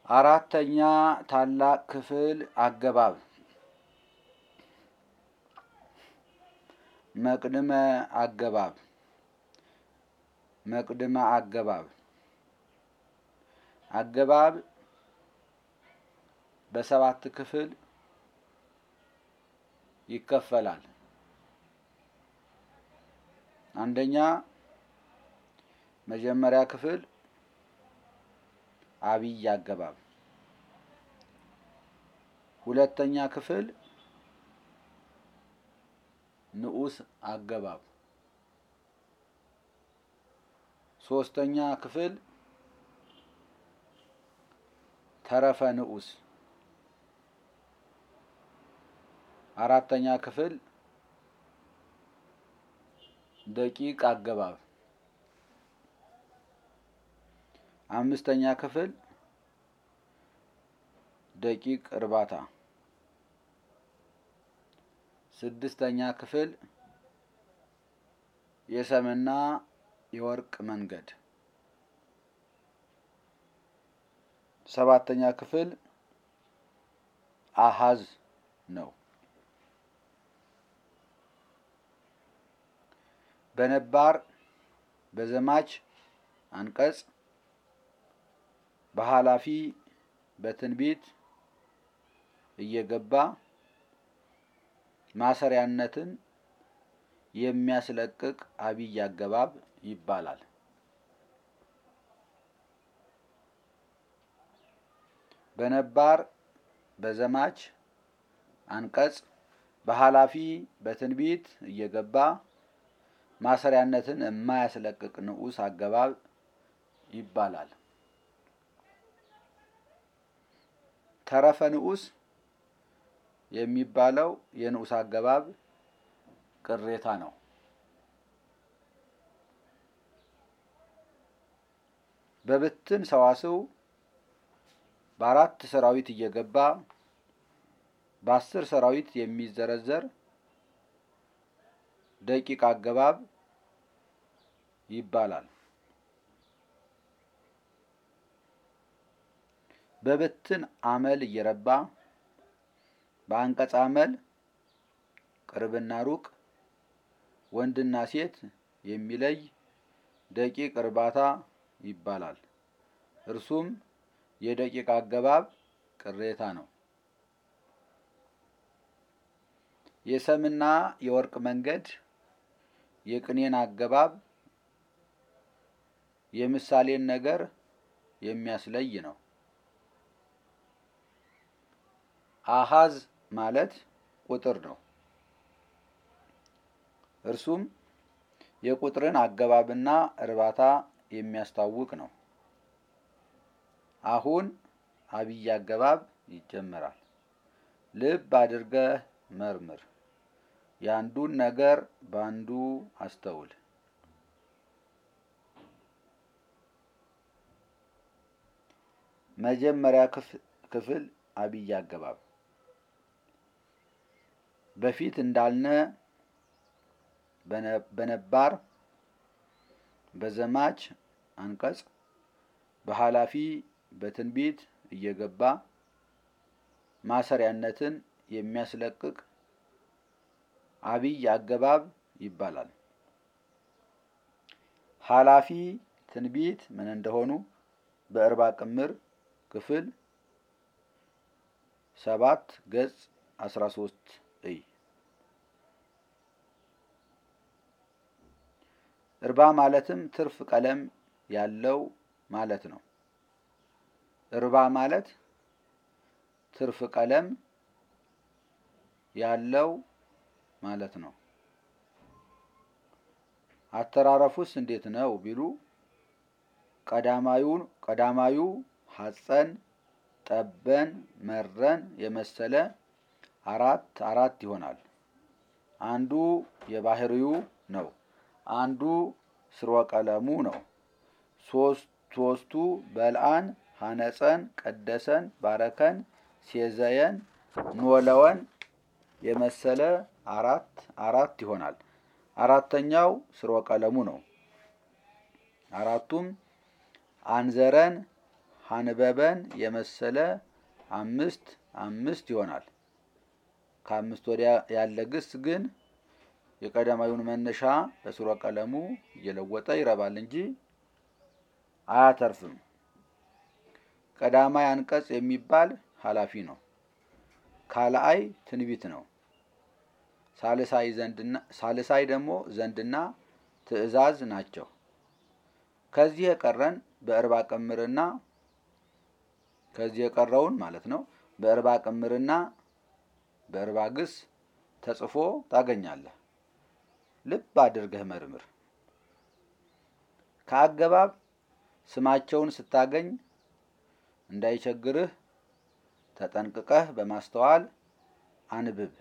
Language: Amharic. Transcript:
አራተኛ ታላቅ ክፍል አገባብ መቅድመ አገባብ መቅድመ አገባብ አገባብ በሰባት ክፍል ይከፈላል። አንደኛ መጀመሪያ ክፍል አብይ አገባብ፣ ሁለተኛ ክፍል ንዑስ አገባብ፣ ሶስተኛ ክፍል ተረፈ ንዑስ፣ አራተኛ ክፍል ደቂቅ አገባብ፣ አምስተኛ ክፍል ደቂቅ እርባታ፣ ስድስተኛ ክፍል የሰምና የወርቅ መንገድ፣ ሰባተኛ ክፍል አሃዝ ነው። በነባር በዘማች አንቀጽ በኃላፊ በትንቢት እየገባ ማሰሪያነትን የሚያስለቅቅ አብይ አገባብ ይባላል። በነባር በዘማች አንቀጽ በኃላፊ በትንቢት እየገባ ማሰሪያነትን የማያስለቅቅ ንዑስ አገባብ ይባላል። ተረፈ ንዑስ የሚባለው የንዑስ አገባብ ቅሬታ ነው። በብትን ሰዋስው በአራት ሰራዊት እየገባ በአስር ሰራዊት የሚዘረዘር ደቂቅ አገባብ ይባላል። በብትን አመል እየረባ በአንቀጽ አመል ቅርብና ሩቅ ወንድና ሴት የሚለይ ደቂቅ እርባታ ይባላል። እርሱም የደቂቅ አገባብ ቅሬታ ነው። የሰምና የወርቅ መንገድ የቅኔን አገባብ የምሳሌን ነገር የሚያስለይ ነው። አሃዝ ማለት ቁጥር ነው። እርሱም የቁጥርን አገባብና እርባታ የሚያስታውቅ ነው። አሁን አብይ አገባብ ይጀመራል። ልብ አድርገህ መርምር፣ የአንዱን ነገር በአንዱ አስተውል። መጀመሪያ ክፍል አብይ አገባብ በፊት እንዳልነ በነባር በዘማች አንቀጽ በኃላፊ በትንቢት እየገባ ማሰሪያነትን የሚያስለቅቅ አብይ አገባብ ይባላል። ኃላፊ ትንቢት ምን እንደሆኑ በእርባ ቅምር ክፍል ሰባት ገጽ አስራ ሶስት እይ። እርባ ማለትም ትርፍ ቀለም ያለው ማለት ነው። እርባ ማለት ትርፍ ቀለም ያለው ማለት ነው። አተራረፉስ እንዴት ነው ቢሉ ቀዳማዩን ቀዳማዩ ሐፀን ጠበን መረን የመሰለ አራት አራት ይሆናል። አንዱ የባህሪው ነው። አንዱ ስርወ ቀለሙ ነው። ሶስቱ በልአን ሐነፀን ቀደሰን ባረከን ሴዘየን ኖለወን የመሰለ አራት አራት ይሆናል። አራተኛው ስርወ ቀለሙ ነው። አራቱም አንዘረን ሀንበበን የመሰለ አምስት አምስት ይሆናል። ከአምስት ወዲያ ያለ ግስ ግን የቀዳማዩን መነሻ በስርወ ቀለሙ እየለወጠ ይረባል እንጂ አያተርፍም። ቀዳማይ አንቀጽ የሚባል ኃላፊ ነው። ካልአይ ትንቢት ነው። ሳልሳይ ደግሞ ዘንድና ትእዛዝ ናቸው። ከዚህ የቀረን በእርባ ቅምርና ከዚህ የቀረውን ማለት ነው በእርባ ቅምርና በእርባ ግስ ተጽፎ ታገኛለህ። ልብ አድርገህ መርምር። ከአገባብ ስማቸውን ስታገኝ እንዳይቸግርህ ተጠንቅቀህ በማስተዋል አንብብ።